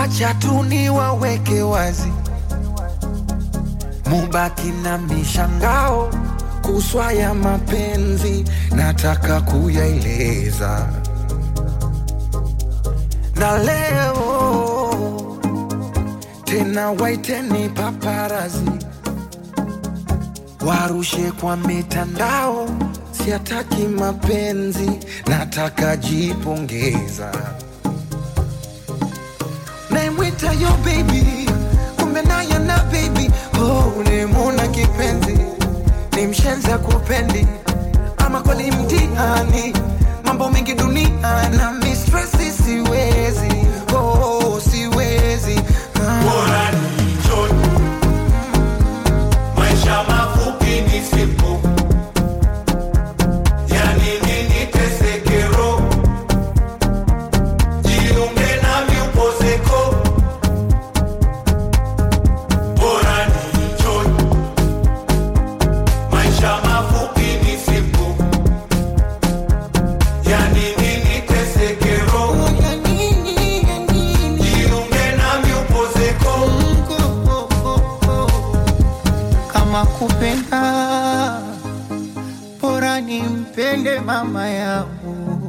wacha tu niwaweke wazi, mubaki na mishangao kuswa ya mapenzi, nataka kuyaeleza na leo tena, waiteni paparazi warushe kwa mitandao, siataki mapenzi, nataka jipongeza. Naimwita yo baby, kumbe naye na baby oh, ulimuna kipenzi, ni mshenza kupendi ama kweli mtihani, mambo mengi dunia na mistresi, siwezi oh, siwezi ah. Bora ni njoni, maisha mafupi ni sipo, yani nini tesekero, jiunge nami upozeko. Bora ni njoni, maisha mafupi ni sipo, yani nini tesekero, Ya nini, ya nini? jiunge nami upozeko. kama kupenda bora nimpende mama yangu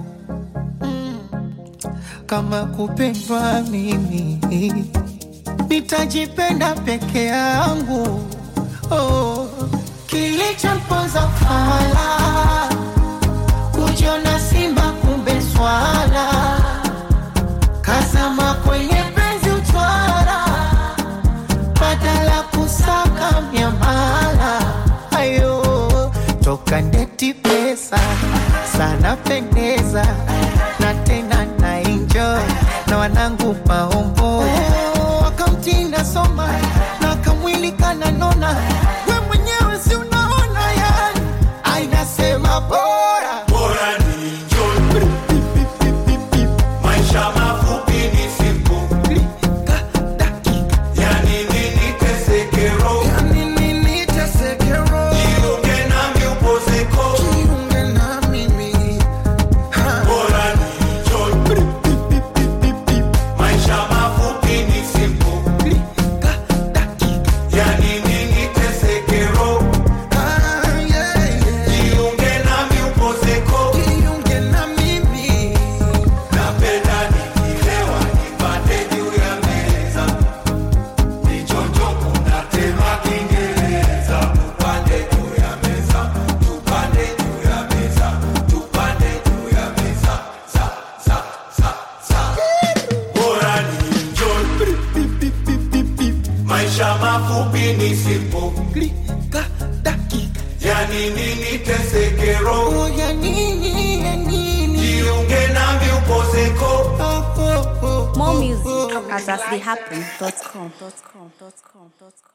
kama kupendwa mimi nitajipenda peke yangu oh. kilichomponza fala kujiona simba kumbe swala kazama kwenye penzi utwara badala kusaka miamala ayo toka ndeti pesa sana pendeza na tena na enjoy na wanangu maombo wakamtinda soma na kamwili kananona we mwenyewe si unaona yani ainasema bora Bora ni njoni, maisha mafupi ni sipo, Klika, dakika, yani nini tesekero, ya nini nitesekero? jiunge nami upozeko. Jiunge na mimi ha. Bora ni njoni, maisha mafupi ni sipo, Klika, dakika, yani nini tesekero, ah, yeah, yeah. jiunge nami upozeko. Jiunge na mimi Napenda nikilewa nipande juu ya meza, nichonjo kuna tema Kiingereza. Tupande juu ya meza, tupande juu ya meza, tupande juu ya meza, za za za za. Bora ni enjoy, maisha mafupi ni simple, Klika, dakika, yani nini tesekero, oh, ya nini, ya nini? jiunge nami upozeko. Oh, oh, oh, More oh, music oh. at aslehappen.com.